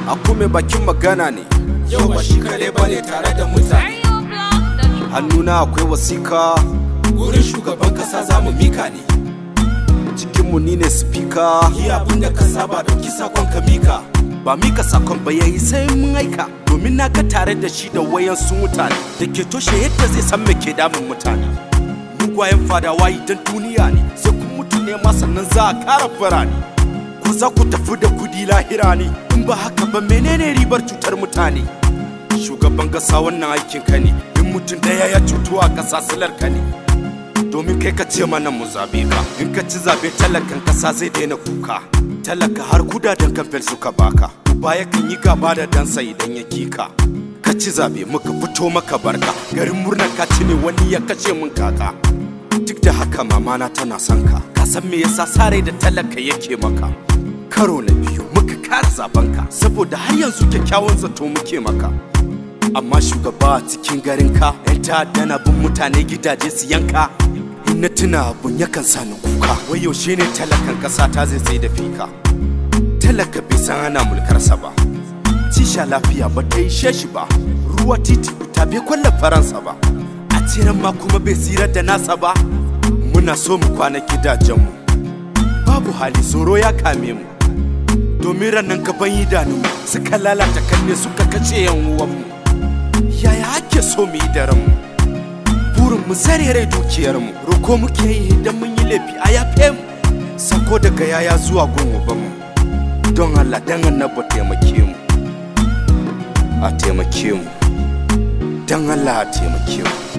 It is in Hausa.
aku mai bakin magana ne yau ba shi kadai bane tare da mutane hannuna akwai wasika wurin shugaban kasa za mu mika ne cikinmu ni ne spika yi abin da ka saba dauki sakon ka mika ba mika sakon ba yayi sai mun aika domin na ga tare da shi da wayan su mutane da ke toshe yadda zai san me ke damun mutane mugwayen fadawa idan duniya ne sai kun mutu ne ma sannan za a kara birane ko za ku tafi da kudi lahira ne in ba haka ba menene ribar cutar mutane shugaban gasa wannan aikin ka ne in mutum daya ya cutu a kasa silar ka ne domin kai ka ce mana mu zabe ka in ka ci zabe talakan kasa zai daina kuka talaka har kudaden kamfen suka baka baya kan yi gaba da dansa idan ya kika ka ci zabe muka fito maka barka garin murnar ka ci ne wani ya kashe mun kaka duk da haka mamana tana son ka ka san me yasa sare da talaka yake maka karo na biyu muka kara zaben ka saboda har yanzu kyakkyawan zato muke maka amma shugaba a cikin garin ka yan ta'adda na bin mutane gidaje su yanka in na tuna abun yakan sa ni kuka wai yaushe ne talakan kasa ta zai tsaye da fika talaka bai san ana mulkarsa ba tisha lafiya ba ta ishe shi ba ruwa titi ta bai kwalla faransa ba a tseren ma kuma bai tsirar da nasa ba muna so mu kwana gidajenmu babu hali tsoro ya kame mu domin ranar gaban idanunmu suka lalata kanne suka kace yan uwanmu yaya ake so mu yi da ranmu burin mu zare rai dukiyarmu roko muke yi idan mun yi laifi a yafe mu sako daga yaya zuwa gun mu don Allah dan annaba taimake mu a taimake mu don Allah a taimake mu